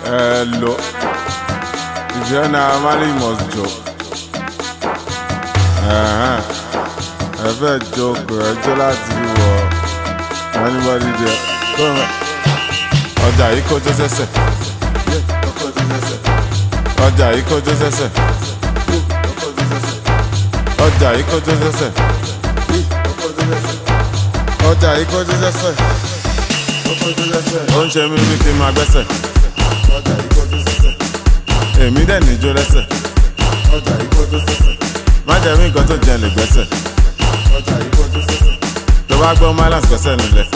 Hello. If you're not married, you must joke. Uh-huh. Ẹ fẹ́ joke ẹjọ́ láti wọ anybody there. Come on. Ọjà yìí kọjá sẹ́sẹ̀. Ọjà yìí kọjá sẹ́sẹ̀. Ọjà yìí kọjá sẹ́sẹ̀. Ọjà yìí kọjá sẹ́sẹ̀. Ó ń ṣe mí bí kí n máa gbẹ́sẹ̀. Èmi dẹ̀ níjó lẹ́sẹ̀. Má jẹ́ mí nǹkan tó jẹ lè gbẹ́sẹ̀. Tó bá gbọ́ Mylands gbẹ́sẹ̀ nílẹ̀.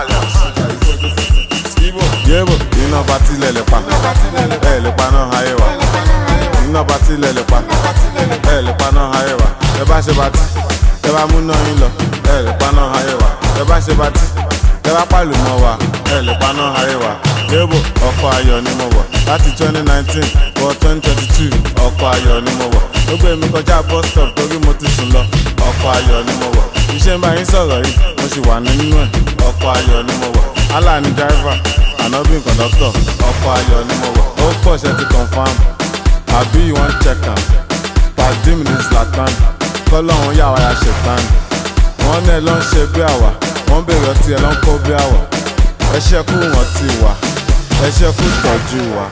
Yébò iná bá tilẹ̀ lè pa. Ẹ lè pa náà ayé wa. Iná bá tilẹ̀ lè pa. Ẹ lè pa náà ayé wa. Ẹ bá ṣe bá tí. Ẹ bá mú náà yín lọ. Ẹ lè pa náà ayé wa. Ẹ bá ṣe bá tí. Ẹ bá pàlù mọ́ wa. Ẹ lè pa náà ayé wa. Yébò ọkọ̀ ayọ̀ ni mo wọ̀. Láti 2019 wọ 2022 ọkọ̀ ayọ̀ ni mo wọ̀. Ó gbé mi kọjá bus stop torí mo ti sùn lọ. Ọkọ̀ ayọ̀ ni mo wọ̀. Iṣẹ́ ń bá yín sọ̀rọ̀ yìí, mo sì wà nínú ẹ̀. Ọkọ̀ ayọ̀ ni mo wọ̀. Allah ni driver, Anobi conductor. Ọkọ̀ ayọ̀ ni mo wọ̀. Ó pọ̀ ṣe ti confam. Àbí you wan check am? Pàdé mi ní Zlatan. Kọ́lọ́hún yà wá ya ṣètàn. Wọ́n ní ẹ ló ń ṣe bí àwà. Wọ́n bèrè ọtí ẹ ló ń kó bí àwà. Ẹ ṣẹ́kù wọ́n ti wà. Ẹ ṣẹ́kù tọ́jú wa.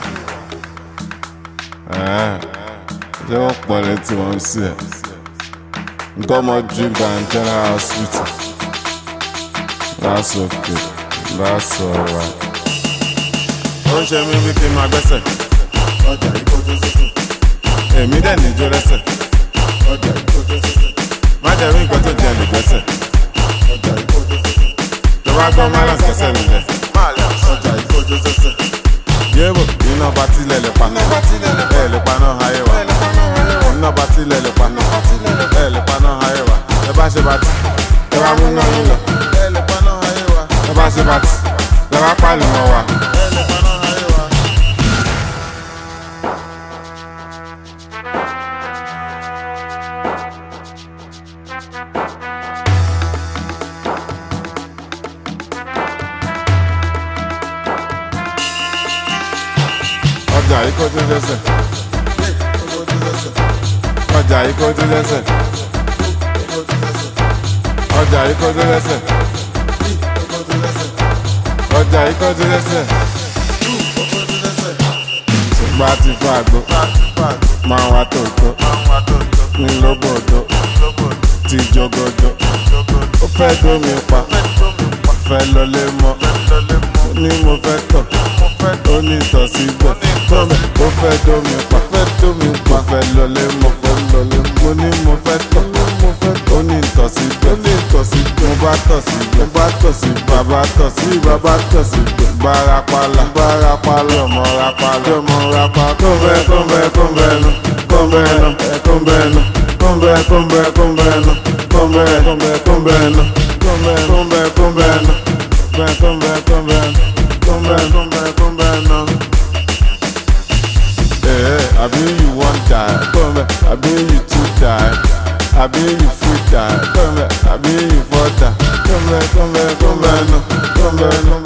Ẹ̀ẹ́ ṣé wọ́n pọ̀ létí wọn sí ẹ̀? Nǹkan ọmọ drink and general hospital. That's okay. That's alright. Ó ń ṣe mí bí kí n máa gbẹ́sẹ̀. Èmi dẹ̀ níjó lẹ́sẹ̀. Má jẹ́ rí nǹkan tó jẹ lè gbẹ́sẹ̀. Tó bá gbọ́ Mylands gbẹ́sẹ̀ nílẹ̀. Yébò iná bá tilẹ̀ lè pa. Ẹ lè pa náà ayé wa. Iná bá tilẹ̀ lè pa. Ẹ lè pa náà ayé wa. Ẹ bá ṣe bá tí. Ẹ bá mú náà yín lọ. Ẹ lè pa náà ayé wa. Ẹ bá ṣe bá tí. Ẹ bá pàlù mọ́ wa. Ẹ lè pa náà ayé wa. Ọjà yìí kó tún lẹ́sẹ̀. Ọjà yìí kó tún lẹ́sẹ̀. Ọjà yìí kó tún lẹ́sẹ̀. Ọjà yìí kó tún lẹ́sẹ̀. Ṣùgbọ́n a ti fún àgbo. Máa wá tòótọ́. Ní lóbòdó. Ti jogodo. Ó fẹ́ dómi pa. Fẹ́ lọlé mọ́. Ní mo fẹ́ tọ̀. Ó ní ìtọ̀ síbẹ̀. Tọ́mẹ̀ ó fẹ́ dómi pa. Fẹ́ dómi pa. Fẹ́ lọlé mọ́. Fẹ́ lọlé mọ́. Mo ní mo fẹ́ tọ̀. Ó ní ìtọ̀ síbẹ̀. Ó ní ìtọ̀ síbẹ̀. Mo bá tọ̀ síbẹ̀. Mo bá tọ̀ sí bàbá tọ̀ sí bàbá tọ̀ síbẹ̀. Bárapàlà. Bárapàlà. Ọmọ rapàlà. Ọmọ rapàlà. Kọ́ńbẹ́ kọ́ńbẹ́ kọ́ńbẹ́ nu. Kọ́ńbẹ́ nu. Kọ́ńbẹ́ nu. Kọ́ńbẹ́ kọ́ńbẹ́ kọ́ńbẹ́ nu. Kọ́ńbẹ́ kọ́ńbẹ́ kọ́ńbẹ́ nu. Kọ́ńbẹ́ kọ́ńbẹ́ kọ́ńbẹ́ nu. Kọ́ńbẹ́ kọ́ńbẹ́ kọ́ńbẹ́ nu. Kọ́ńbẹ́ kọ́ńbẹ́ kọ́ńbẹ́ nu. Eh, abi you wan die, come back. Abi you too die, abi you free die, come back. Abi you for die, come back, come back, come back, no, come back, no.